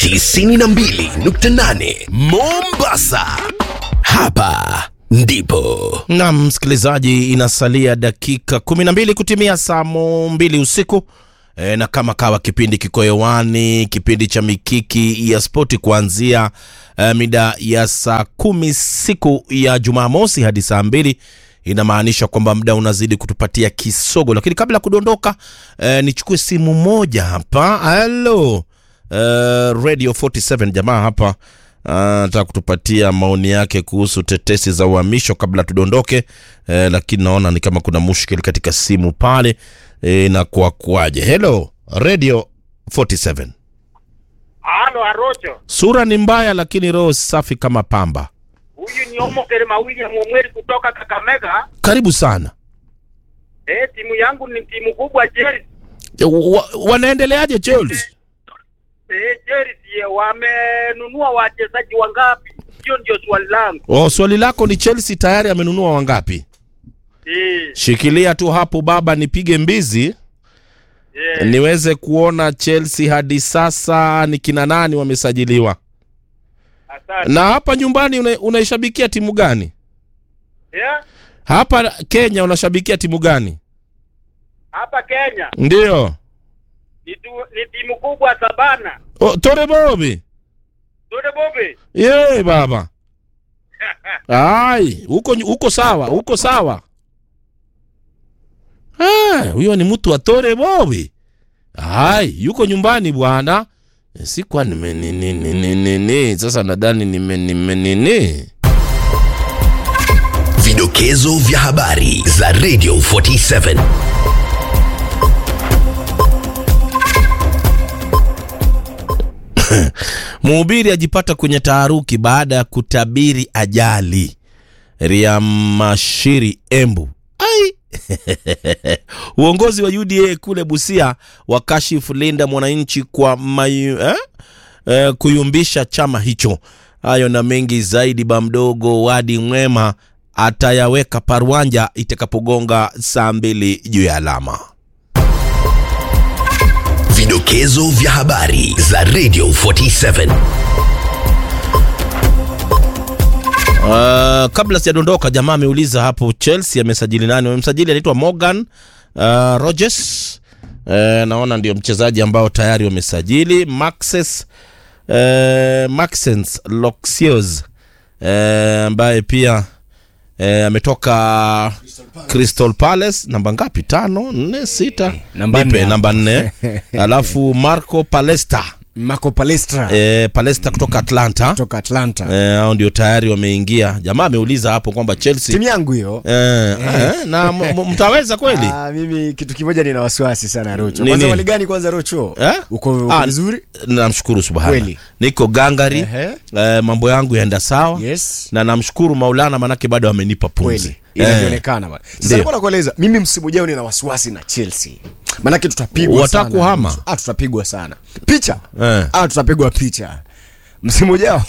92.8 Mombasa. Hapa ndipo na msikilizaji, inasalia dakika 12 kutimia saa mo mbili usiku e, na kama kawa kipindi kiko hewani, kipindi cha mikiki ya spoti kuanzia e, mida ya saa kumi siku ya Jumamosi hadi saa mbili inamaanisha kwamba muda unazidi kutupatia kisogo, lakini kabla ya kudondoka e, nichukue simu moja hapa. Halo uh, Radio 47 jamaa hapa anataka kutupatia maoni yake kuhusu tetesi za uhamisho kabla tudondoke eh, lakini naona ni kama kuna mushkili katika simu pale eh, na kwa kuaje. Hello Radio 47, Halo Arocho, sura ni mbaya lakini roho safi kama pamba. huyu ni Omokere William Omweri kutoka Kakamega. Karibu sana. Eh, timu yangu ni timu kubwa Chelsea. Eh, Wa, wanaendeleaje Chelsea? Eh, Chelsea wamenunua wachezaji wangapi? Hiyo ndio swali langu. Oh, swali lako ni Chelsea tayari amenunua wangapi? Eh, Shikilia tu hapo baba, nipige mbizi eh, niweze kuona Chelsea hadi sasa ni kina nani wamesajiliwa. asante. Na hapa nyumbani una, unaishabikia timu gani? Eh, Hapa Kenya unashabikia timu gani? hapa Kenya Ndio. ni, tu, ni timu kubwa Sabana. Oh, Tore Bobi. Tode Bobe. Ye baba. Ai, huko huko sawa, huko sawa. Ah, huyo ni mtu wa Tore Bobi. Ai, yuko nyumbani bwana. Eh, Si kwa nime nini nini nini. Sasa nadhani nime nime nini. vidokezo vya habari za Radio 47. Mhubiri ajipata kwenye taharuki baada ya kutabiri ajali. Riamashiri Embu. Ai. Uongozi wa UDA kule Busia wakashifu Linda Mwananchi kwa mayu, eh? Eh, kuyumbisha chama hicho. Hayo na mengi zaidi, ba mdogo Wadi Mwema atayaweka parwanja itakapogonga saa mbili juu ya alama. Vidokezo vya habari za Radio 47. Uh, kabla sijadondoka, jamaa ameuliza hapo Chelsea amesajili nani? Wamemsajili anaitwa Morgan uh, Rogers. Uh, naona ndio mchezaji ambao tayari wamesajili Maxes uh, Maxens Loxios uh, ambaye pia uh, ametoka Crystal Palace. Namba ngapi? Tano, nne, sita, Namba Nipe, nne. namba nne. Alafu Marco Palesta Marco Palestra uh, Palesta kutoka Atlanta kutoka Atlanta. Eh, hao ndio tayari wameingia. Jamaa ameuliza hapo kwamba Chelsea Timu yangu hiyo. eh, eh, na m- m- mtaweza kweli Ah, mimi kitu kimoja nina wasiwasi sana Rocho. Nini? Kwanza wali gani kwanza Rocho? Eh? Uko uko Ah, vizuri? namshukuru subhana Kweli. niko gangari Ehe. eh, mambo yangu yaenda sawa Yes. na namshukuru Maulana manake bado amenipa Kweli. pumzi Inavyoonekana bwana. Sasa Ndio. nilikuwa nakueleza mimi msimu ujao nina wasiwasi na Chelsea. Maanake tutapigwa Wataka sana. kuhama? Ah, tutapigwa sana. Picha. Eh. Ah, tutapigwa picha. Msimu ujao.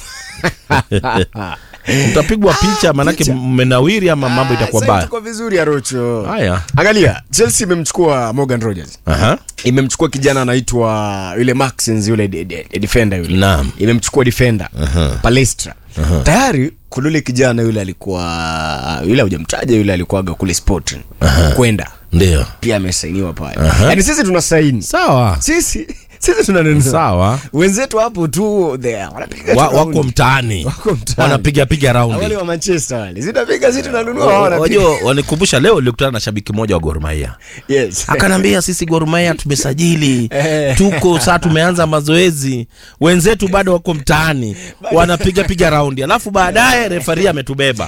mtapigwa picha manake picha. mmenawiri ama mambo itakuwa Ah, sasa mbaya itakuwa vizuri ya Rocho. haya Angalia, Chelsea imemchukua Morgan Rogers. Aha. imemchukua kijana anaitwa yule Maxens yule de, de, de defender yule Naam. imemchukua defender Palestra tayari kuna yule kijana yule alikuwa yule hujamtaja yule alikuwaga kule Sporting kwenda ndio pia amesainiwa pale yani sisi tuna saini sawa sisi sisi tunanunua sawa wenzetu hapo tu there wanapiga wa, tu wako raundi. mtaani Wako mtaani. wanapiga piga wale raundi wa Manchester wale zinapiga sisi tunanunua wao wanapiga wajua wanikumbusha leo nilikutana na shabiki mmoja wa Gor Mahia yes akanambia sisi Gor Mahia tumesajili Eh. tuko saa tumeanza mazoezi wenzetu bado wako mtaani wanapiga piga raundi alafu baadaye refari ametubeba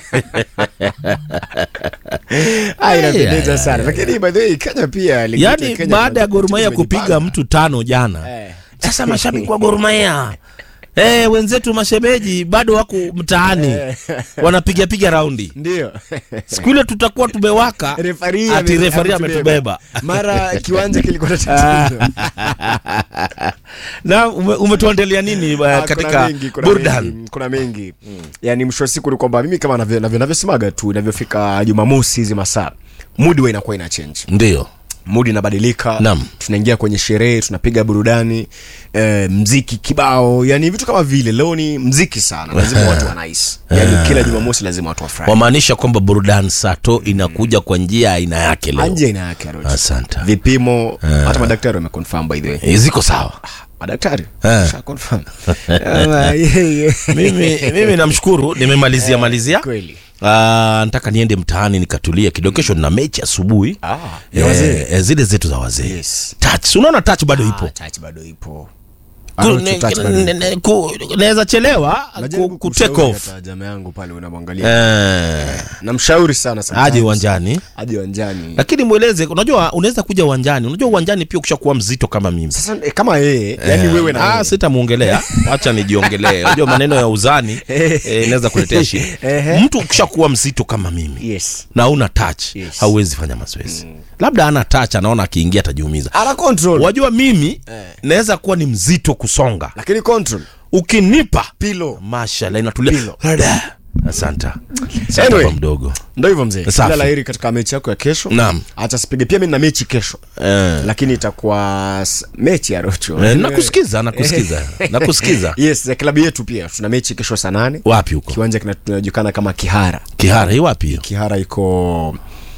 Ah, inapendeza Ay, sana lakini by the way Kenya pia ligi yetu yaani Kenya baada ya tuna- Gor Mahia tumejipanga. kupiga mtu tano jana Eh. sasa mashabiki wa Gor Mahia Eh, wenzetu mashemeji bado wako mtaani wanapiga piga raundi ndio siku ile tutakuwa tumewaka Refari ati ame- refari ametubeba. ametubeba mara kiwanja kilikuwa na tatizo na ume, umetuandalia nini uh, Ah, katika kuna mengi, kuna burdan mengi, kuna mengi yani mwisho wa siku ni kwamba mimi kama navyo- navyo- navyosemaga tu inavyofika jumamosi hizi masaa mudi wa inakuwa ina change ndio mudi inabadilika Naam. tunaingia kwenye sherehe tunapiga burudani eh, mziki kibao yani vitu kama vile leo ni mziki sana lazima watu wanais yani kila jumamosi lazima watu wafurahi wamaanisha kwamba burudani sato inakuja kwa njia ya aina yake leo anje ina yake Arocho. asante vipimo hata madaktari wameconfirm by the way Eh, ziko sawa madaktari Eh. Sha confirm. Ama, yeah, yeah. mimi, mimi namshukuru nimemalizia malizia kweli Ah, nataka niende mtaani nikatulia kidogo kesho na mechi asubuhi Ah, ya wazee. eh, zile zetu za wazee Yes. touch unaona touch bado ipo Ah, touch bado ipo Ku- Arocho, ne- touch bado ne- ipo. ne- ku- naweza chelewa Najaribu ku, ku take kumshauri off hata jamaa yangu pale unamwangalia eh, namshauri sana sometimes. aje uwanjani aje uwanjani lakini mweleze unajua unaweza kuja uwanjani unajua uwanjani pia ukishakuwa mzito kama mimi sasa eh, kama yeye yani wewe na ah, yeye. sitamwongelea acha nijiongelee unajua maneno ya uzani eh, inaweza kuletea shida Ehe. mtu ukishakuwa mzito kama mimi yes na una touch Yes. hauwezi fanya mazoezi labda ana touch anaona akiingia atajiumiza ana control wajua mimi naweza kuwa ni mzito kusonga lakini control ukinipa pilo mashala inatulia Pilo. Rada. asante Asante Anyway. kwa mdogo ndo hivyo mzee Safi. kila laheri katika mechi yako ya kesho Naam. hata sipige pia mi na mechi kesho eh. lakini itakuwa s- mechi ya rocho Eh, nakusikiza nakusikiza nakusikiza yes ya klabu yetu pia tuna mechi kesho saa nane wapi huko kiwanja kinajulikana kama kihara kihara hii wapi hiyo kihara iko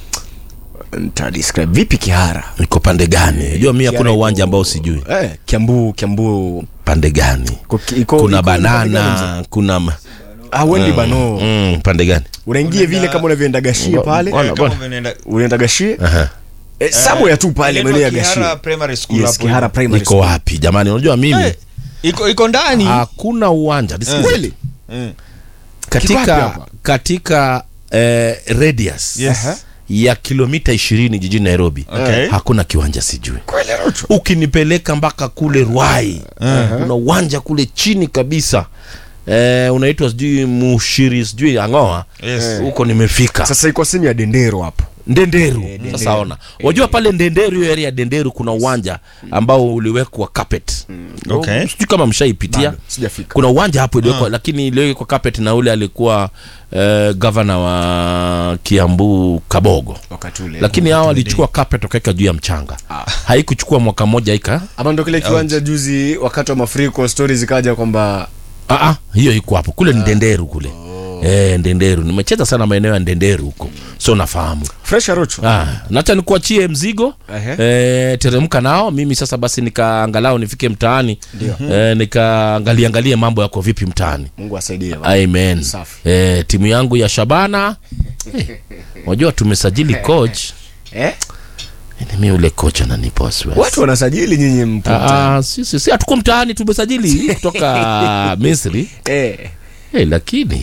ntadescribe vipi kihara iko pande gani jua mi hakuna Kihara uwanja iko- ambao sijui eh, kiambu kiambu pande gani iko- iko- kuna iko- pande gani mzee? banana kuna ma- ah, wendi bano mm, pande gani unaingia vile kama unavyoenda gashie pale Bwana, Kama bwana. umeenda- unaenda gashie Aha. eh, somewhere tu pale inaitwa maeneo ya Kihara gashie Primary School yes hapo kihara hivyo. primary iko school. wapi jamani unajua mimi Eh, iko iko ndani hakuna uwanja Nisikize. kweli Mm. Kiko wapi katika hapa? katika eh, radius Yes. ya kilomita ishirini jijini nairobi Okay. hakuna kiwanja sijui kweli Rocho? ukinipeleka mpaka kule rwai kuna uwanja kule chini kabisa eh, unaitwa sijui mushiri sijui angoa Yes. huko nimefika sasa iko simu ya dendero hapo ndenderu sasa ona wajua pale ndenderu hiyo area ya ndenderu kuna uwanja ambao uliwekwa carpet Okay. sijui kama mshaipitia Bado, sijafika. kuna uwanja hapo iliwekwa lakini iliwekwa carpet na ule alikuwa eh, gavana wa kiambu kabogo wakati ule lakini hao walichukua carpet wakaweka juu ya mchanga haikuchukua mwaka mmoja ika ama ndo kile kiwanja juzi wakati wa mafuriko stori zikaja kwamba Ah, ah, hiyo iko hapo kule ni ndenderu kule eh, ndenderu nimecheza sana maeneo ya ndenderu huko so nafahamu fresh arocho Ah, nacha nikuachie mzigo Ehe. eh, teremka nao mimi sasa basi nikaangalau nifike mtaani eh, nikaangalia angalie mambo yako vipi mtaani mungu asaidie bana. amen Safi. eh, timu yangu ya shabana eh, wajua tumesajili coach eh? mi ule coach ananipa wasiwasi watu wanasajili nyinyi mpo Ah, ah, si, si, si, hatuko mtaani tumesajili kutoka misri eh. eh, lakini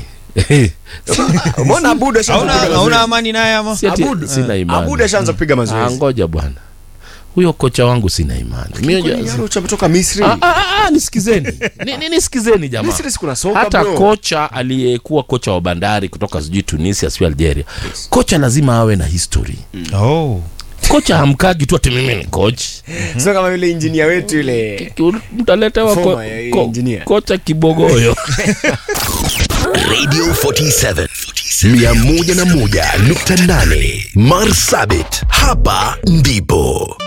mbona abudu ashaanza Hauna kupiga hauna mazoezi? amani naye ama? si ati- Abudu. sina imani abudu ashaanza kupiga Ah, mazoezi ngoja bwana huyo kocha wangu sina imani Mi Kwani unajua- Arocho ametoka misri Ah, ah, ah, nisikizeni Ni- ni- nisikizeni jamaa misri sikuna soka hata bro. kocha aliyekuwa kocha wa bandari kutoka sijui tunisia sijui algeria kocha lazima awe na history Oh. kocha hamkagi tu ati mimi ni coach sio kama yule injinia wetu yule mtaletewa ko, Former, eh, ko, engineer. kocha kibogoyo Radio 47 101.8 Marsabit, hapa ndipo